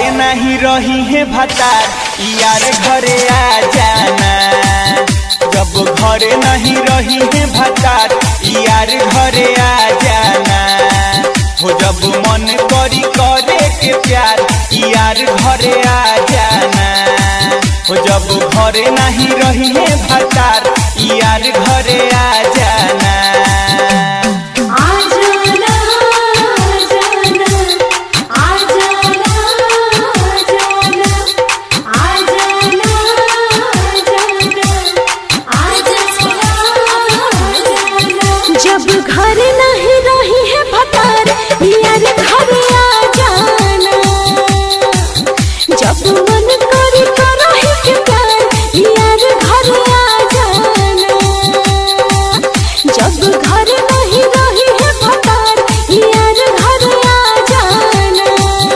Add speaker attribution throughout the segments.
Speaker 1: नहीं रही है भतार यार घरे आ जाना जब घरे नहीं रही है भतार यार घरे आ जाना हो जब मन करी करे के प्यार यार घरे आ जाना हो जब घरे नहीं रही है भतार यार घरे आ जाना
Speaker 2: आजाना आजाना आजाना आजाना आजाना जब घर नहीं रही है भतार यार घर आ जाना जब मन करे करही के प्यार यार घर आ जाना जब घर नहीं रही है भतार यार घर आ जाना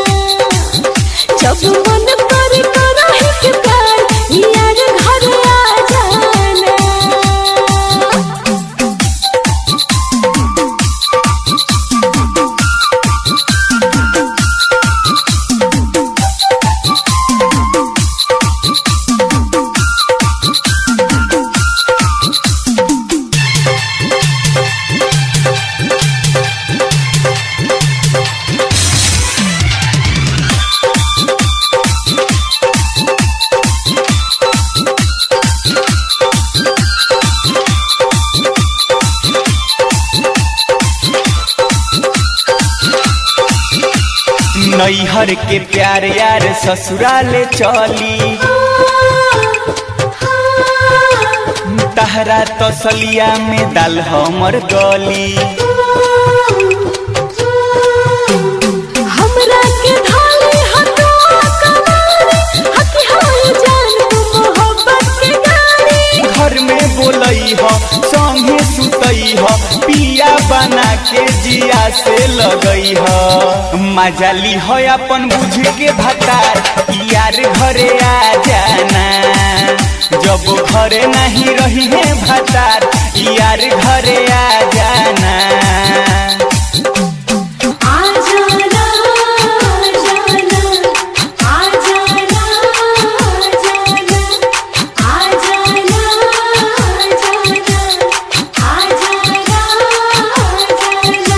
Speaker 2: जब मन करे करही के प्यार यार घर आ जाना
Speaker 1: नैहर के प्यार यार ससुराले चली तहरा तसलिया में दाल हमर गली
Speaker 2: हमरा के धाली हतो कनारी हकी हाय जान तू मोहब्बत के गाड़ी
Speaker 1: घर में बोलई ह संगे सुतई ह पिया बना के जिया से लगई ह मजा ली ह अपन बुझ के भतार यार घरे आ जाना जब घरे नहीं रही है भतार यार घरे आ जाना
Speaker 2: आजाना आजाना आजाना आजाना आजाना आजाना आजाना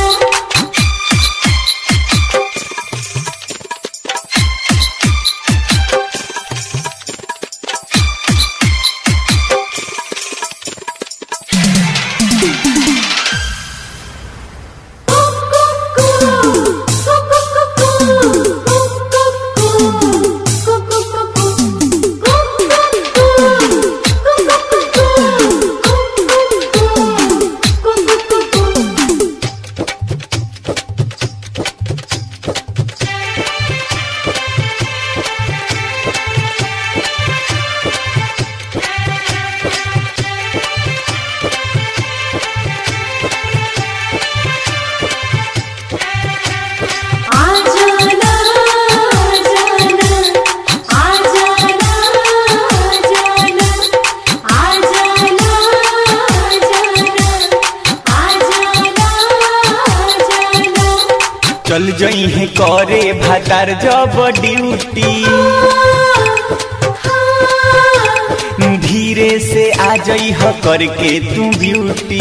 Speaker 2: आजाना आजाना आजाना आजाना आजाना आजाना आजाना
Speaker 1: चल जई है करे भतार जब ड्यूटी धीरे से आ जई ह करके तू ब्यूटी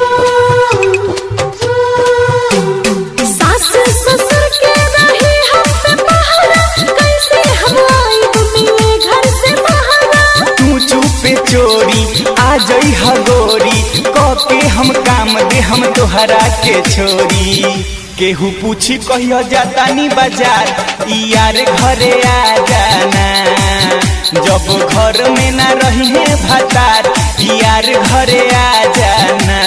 Speaker 2: सास ससुर के रही हम पे पहरा कैसे हम आई मिले घर से बहाना
Speaker 1: तू चुपे चोरी आ जई ह गोरी क के हम काम दे हम तोहरा के छोरी केहू पूछी कहियो जातानी बाजार ई यार घरे आ जाना जब घर में ना रही है भतार ई यार घरे आ जाना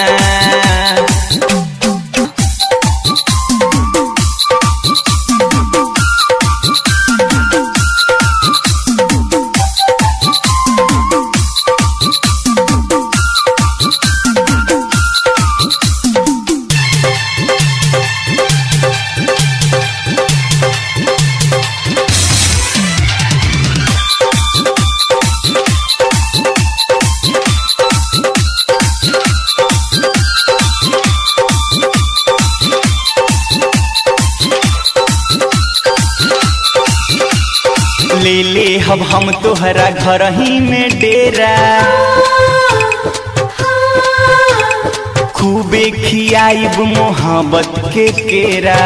Speaker 1: ले ले हब हम तोहरा घर ही में डेरा खूबे खियाइब मोहब्बत के केरा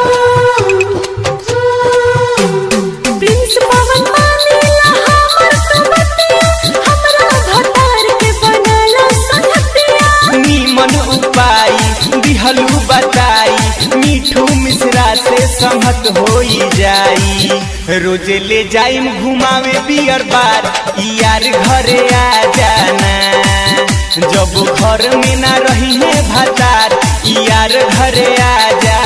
Speaker 2: प्रिंस पवन मानेला हमर तो बतिया हमरा भतार के बनाला संगतिया
Speaker 1: नीमन उपाय दिहलू बताई मीठू मिश्रा से सहमत होई जाई रोजे ले जाइम घुमावे बियर बार यार घरे आ जाना जब घर में ना रही है भतार यार घरे आ जाना